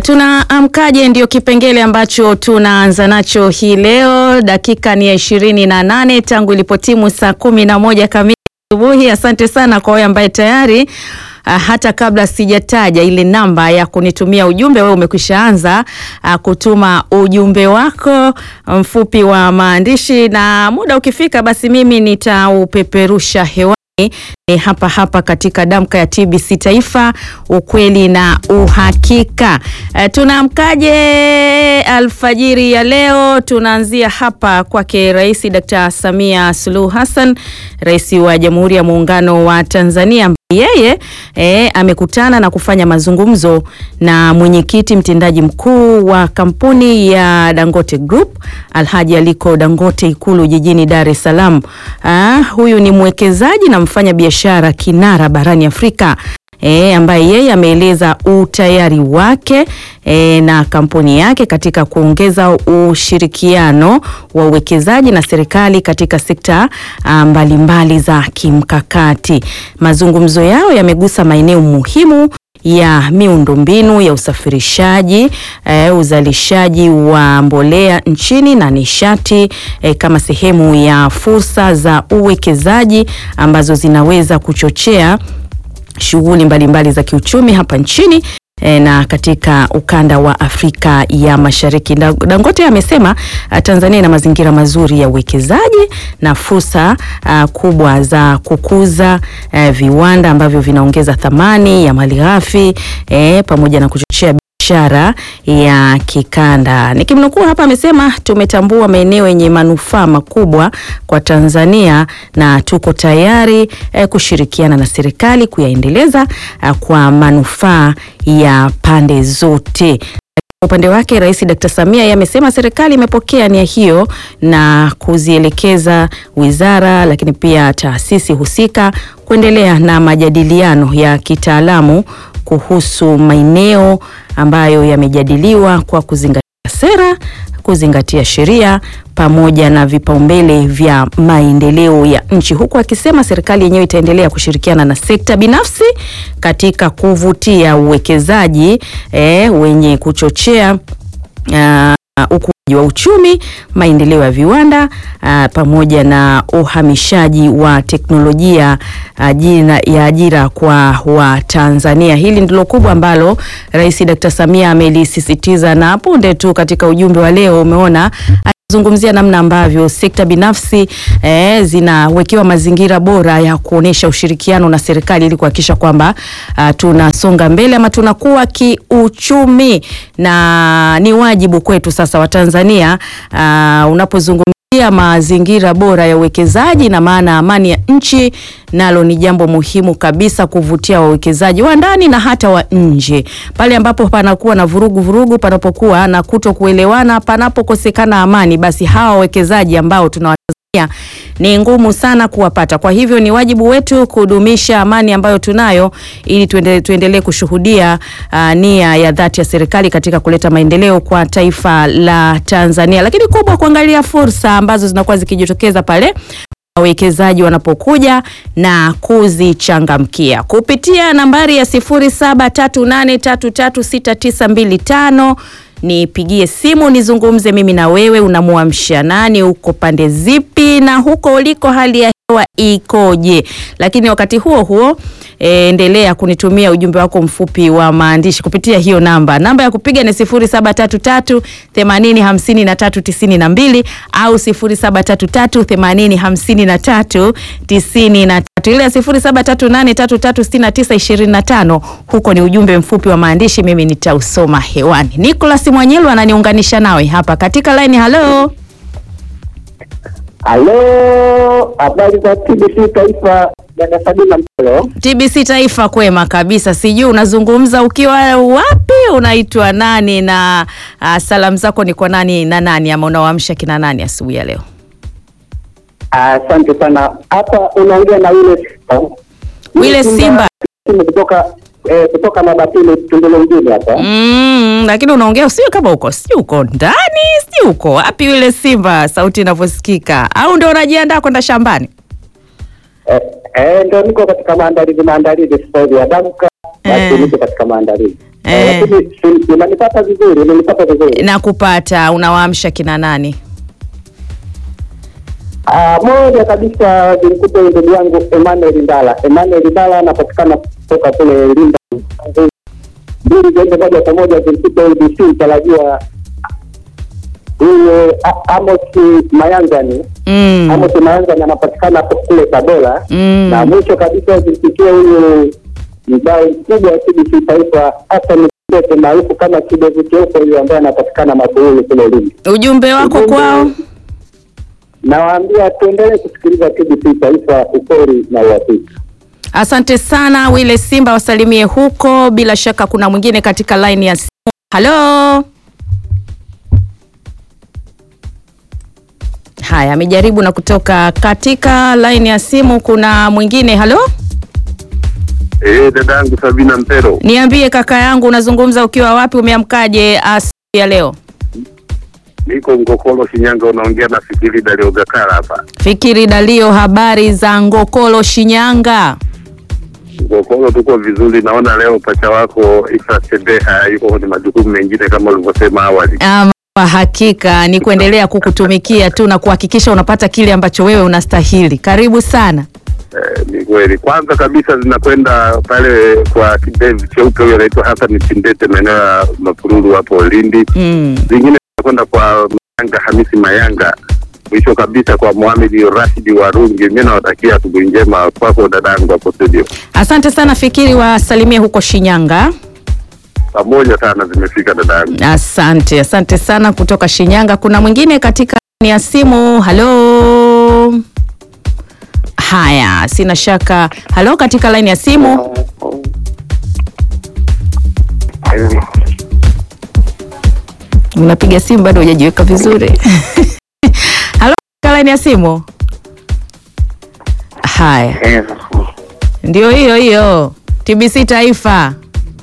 tunaamkaje ndio kipengele ambacho tunaanza nacho hii leo. Dakika ni ya ishirini na nane tangu ilipotimu saa kumi na moja kamili asubuhi. Asante sana kwa wewe ambaye tayari Uh, hata kabla sijataja ile namba ya kunitumia ujumbe, wewe umekwisha anza uh, kutuma ujumbe wako mfupi wa maandishi, na muda ukifika, basi mimi nitaupeperusha hewani ni hapa hapa katika damka ya TBC Taifa, ukweli na uhakika. Uh, tunaamkaje alfajiri ya leo? Tunaanzia hapa kwake Rais Dr. Samia Suluhu Hassan, Rais wa Jamhuri ya Muungano wa Tanzania yeye e, amekutana na kufanya mazungumzo na mwenyekiti mtendaji mkuu wa kampuni ya Dangote Group Alhaji Aliko Dangote Ikulu jijini Dar es Salaam. Ah, huyu ni mwekezaji na mfanya biashara kinara barani Afrika. E, ambaye yeye ameeleza utayari wake e, na kampuni yake katika kuongeza ushirikiano wa uwekezaji na serikali katika sekta mbalimbali mbali za kimkakati. Mazungumzo yao yamegusa maeneo muhimu ya miundombinu ya usafirishaji e, uzalishaji wa mbolea nchini na nishati e, kama sehemu ya fursa za uwekezaji ambazo zinaweza kuchochea shughuli mbalimbali za kiuchumi hapa nchini e, na katika ukanda wa Afrika ya Mashariki. Dangote amesema Tanzania ina mazingira mazuri ya uwekezaji na fursa a, kubwa za kukuza a, viwanda ambavyo vinaongeza thamani ya malighafi e, pamoja na kuchochea biashara ya kikanda. Nikimnukuu hapa, amesema tumetambua maeneo yenye manufaa makubwa kwa Tanzania na tuko tayari eh, kushirikiana na serikali kuyaendeleza eh, kwa manufaa ya pande zote. Kwa upande wake Rais Dr. Samia yeye amesema serikali imepokea nia hiyo na kuzielekeza wizara, lakini pia taasisi husika kuendelea na majadiliano ya kitaalamu kuhusu maeneo ambayo yamejadiliwa kwa kuzingatia sera, kuzingatia sheria pamoja na vipaumbele vya maendeleo ya nchi, huku akisema serikali yenyewe itaendelea kushirikiana na sekta binafsi katika kuvutia uwekezaji eh, wenye kuchochea uh, ukuaji wa uchumi, maendeleo ya viwanda uh, pamoja na uhamishaji wa teknolojia ajira, ya ajira kwa Watanzania. Hili ndilo kubwa ambalo Rais Dr. Samia amelisisitiza, na punde tu katika ujumbe wa leo umeona zungumzia namna ambavyo sekta binafsi eh, zinawekewa mazingira bora ya kuonesha ushirikiano na serikali ili kuhakikisha kwamba uh, tunasonga mbele ama tunakuwa kiuchumi, na ni wajibu kwetu sasa wa Tanzania uh, unapozungumzia mazingira bora ya uwekezaji na maana amani ya nchi, nalo ni jambo muhimu kabisa kuvutia wawekezaji wa ndani na hata wa nje. Pale ambapo panakuwa na vurugu vurugu, panapokuwa na kuto kuelewana, panapokosekana amani, basi hawa wawekezaji ambao tunawatazamia ni ngumu sana kuwapata. Kwa hivyo ni wajibu wetu kudumisha amani ambayo tunayo ili tuendelee tuendele kushuhudia uh, nia ya dhati ya serikali katika kuleta maendeleo kwa taifa la Tanzania, lakini kubwa kuangalia fursa ambazo zinakuwa zikijitokeza pale wawekezaji wanapokuja na kuzichangamkia kupitia nambari ya 0738336925 nipigie simu nizungumze mimi na wewe. Unamuamsha nani? Uko pande zipi? Na huko uliko hali ya hewa ikoje? Lakini wakati huo huo e, endelea kunitumia ujumbe wako mfupi wa maandishi kupitia hiyo namba. Namba ya kupiga ni 0733 80 53 92 au 0733 80 53 93 ile ya 0738336925 huko ni ujumbe mfupi wa maandishi, mimi nitausoma hewani. Nicholas Mwanyelu ananiunganisha nawe hapa katika line. Halo, halo, habari za TBC Taifa, dada Sabina Mpelo. TBC Taifa, kwema kabisa. Sijui unazungumza ukiwa wapi, unaitwa nani na uh, salamu zako ni kwa nani na nani, ama unawaamsha kina nani asubuhi ya leo? Asante sana. Hapa unaongea na yule Wile Simba kutoka eh, kutoka Mabatini Tundele mjini hapa. mm, lakini unaongea sio kama uko sio uko ndani sio uko wapi? Wile Simba, sauti inavyosikika, au ndio unajiandaa kwenda shambani? Eh, eh, ndio niko katika maandalizi maandalizi sasa hivi ya damka basi Eh. niko katika maandalizi Eh. Eh, lakini si- unanipata vizuri unanipata vizuri na kupata unawaamsha kina nani? Ah, moja kabisa zimkuta huyu ndugu yangu Emmanuel Ndala. Emmanuel Ndala anapatikana kutoka kule Linda. Mbili ziende moja kwa moja zimkuta huyu DC mtarajiwa huyu A- Amos Mayanzani. Mm. Amos Mayanzani anapatikana hapo kule Tabora. Mm. Na mwisho kabisa zimfikie huyu mdau mkubwa wa TBC Taifa Hassan Kikwete maarufu kama kidevu cheupe huyu ambaye anapatikana Mabuhuli kule Lindi. Ujumbe wako Ujumbe- kwao? Nawaambia tuendelee kusikiliza TBC Taifa, ukweli na uhakika. Asante sana Wile Simba, wasalimie huko. Bila shaka kuna mwingine katika line ya simu. Halo. Haya, amejaribu na kutoka katika line ya simu. Kuna mwingine. Halo, Eh, dadangu Sabina Mpero, niambie kaka yangu, unazungumza ukiwa wapi? Umeamkaje asubuhi ya leo? niko Ngokolo, Shinyanga. Unaongea na Fikiri Dalio Gakara hapa Fikiri Dalio, habari za Ngokolo, Shinyanga? Ngokolo. Tuko vizuri, naona leo pacha wako Isa Sebeha yuko kwenye majukumu mengine kama ulivyosema awali. Ama kwa hakika ni kuendelea kukutumikia tu na kuhakikisha unapata kile ambacho wewe unastahili. Karibu sana. Eh, ni kweli. Kwanza kabisa zinakwenda pale kwa kidevu cheupe, huyo anaitwa Hassan Chindete, maeneo ya Mapururu hapo Lindi. Mm. Zingine zinakwenda kwa Mayanga Hamisi Mayanga. Mwisho kabisa kwa Mohamed Rashidi Warungi. Mimi nawatakia asubuhi njema kwako dadangu hapo studio. Asante sana Fikiri, wasalimie huko Shinyanga. Pamoja sana zimefika dadangu. Asante, asante sana kutoka Shinyanga. Kuna mwingine katika ni ya simu. Halo. Haya, sina shaka. Halo, katika line ya simu. Unapiga simu bado hujajiweka vizuri. Halo, katika line ya simu. Haya, ndio hiyo hiyo TBC Taifa.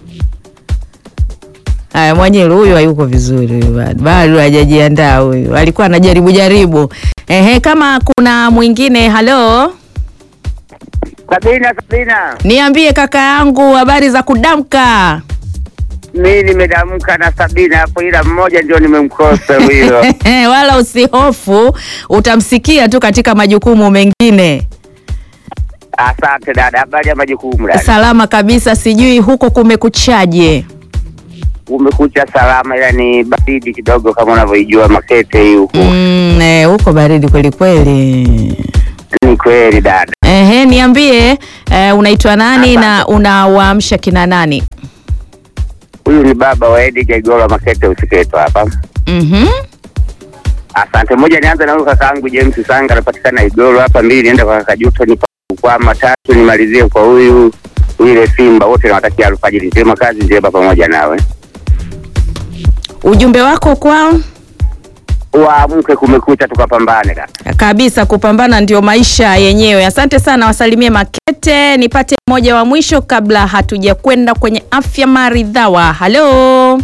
Haya, Mwanyiru huyu hayuko vizuri huyu bado. Bado hajajiandaa huyu. Alikuwa anajaribu jaribu. Ehe, kama kuna mwingine, halo. Sabina, Sabina, Niambie kaka yangu habari za kudamka. mi nimedamka na Sabina hapo, ila mmoja ndio nimemkosa huyo. Wala usihofu, utamsikia tu katika majukumu mengine. Asante dada, habari ya majukumu dada? Salama kabisa, sijui huko kumekuchaje? Umekucha salama, ila ni baridi kidogo kama unavyoijua Makete hii huku. Mm, eh, huko baridi kweli kweli. Ni kweli dada. Ehe, niambie eh, unaitwa nani na unawaamsha kina nani? Huyu ni baba wa Edi Jaigoro wa Makete usiketo hapa. Mhm. Asante. Moja, nianze na huyu kakaangu James Sanga anapatikana Igoro hapa. Mbili, niende kwa kaka Juto ni kwama. Tatu, nimalizie kwa huyu ile Simba. Wote nawatakia alfajiri njema, kazi njema pamoja nawe. Ujumbe wako kwao? Waamke, kumekucha, tukapambane dada. Kabisa, kupambana ndio maisha yenyewe. Asante sana, wasalimie Makete. Nipate mmoja wa mwisho kabla hatuja kwenda kwenye afya maridhawa. Halo,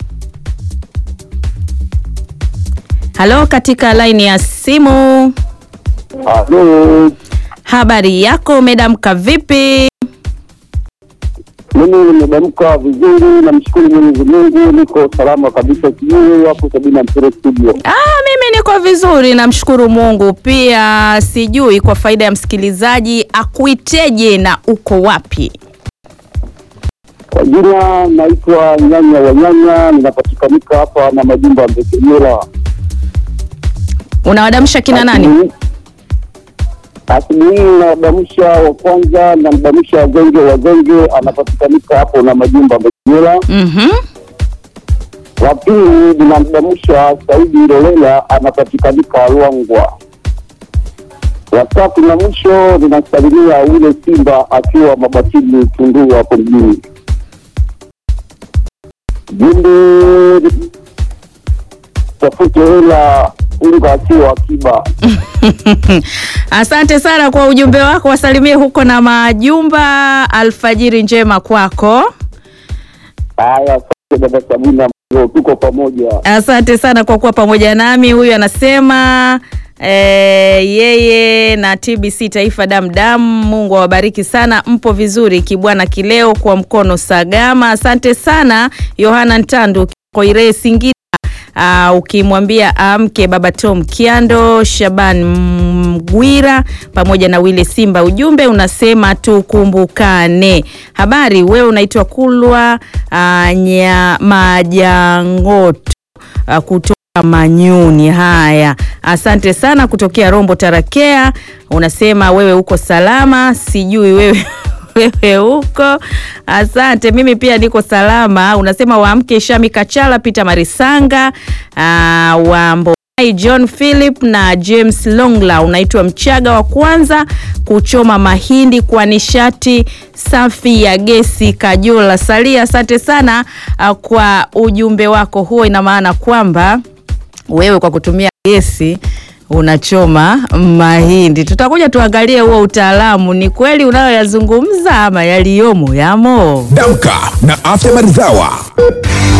halo, katika laini ya simu. Halo, Habari yako, umedamka vipi? mimi nimedamka vizuri, namshukuru Mwenyezi Mungu, niko salama kabisa. Sijui hapo Sabina Mpere studio. Ah, mimi niko vizuri, namshukuru Mungu. Pia sijui kwa faida ya msikilizaji akuiteje na uko wapi? Kwa jina naitwa Nyanya wa Nyanya, ninapatikanika hapa na majumba ya Mbekenyela. Unawadamsha kina nani? Asubuhi- Asubuhi hii nadamsha wa kwanza, namdamsha wazenge wazenge, anapatikanika hapo na majumba ya Mbekenyela. Mhm. wa pili ninamdamsha Saidi Ndolela anapatikanika Ruangwa. Wa tatu na mwisho ninasalimia ule Simba akiwa Mabatini Tunduru hapo mjini. Jumbe tafute hela unga akiwa akiba. Asante sana kwa ujumbe wako, wasalimie huko na majumba. Alfajiri njema kwako. Haya, asante dada Sabina, tuko pamoja. Asante sana kwa kuwa pamoja nami. Huyu anasema E, yeye na TBC Taifa Damdam, Mungu awabariki sana, mpo vizuri kibwana kileo kwa mkono Sagama. Asante sana Yohana Ntandu Koire Singida. Uh, ukimwambia amke baba Tom Kiando, Shaban Mgwira pamoja na Wile Simba, ujumbe unasema tukumbukane. Habari, wewe unaitwa Kulwa uh, nya Majangoto uh, kutoka Manyuni. Haya, asante sana kutokea Rombo Tarakea, unasema wewe uko salama, sijui wewe wewe huko. Asante, mimi pia niko salama. Unasema waamke Shami Kachala, Peter Marisanga, uh, Wambo John Philip na James Longla. Unaitwa Mchaga wa kwanza kuchoma mahindi kwa nishati safi ya gesi Kajola Salia. Asante sana uh, kwa ujumbe wako huo. Ina maana kwamba wewe kwa kutumia gesi unachoma mahindi. Tutakuja tuangalie huo utaalamu, ni kweli unayoyazungumza ama yaliyomo yamo. Damka na Afya Maridhawa.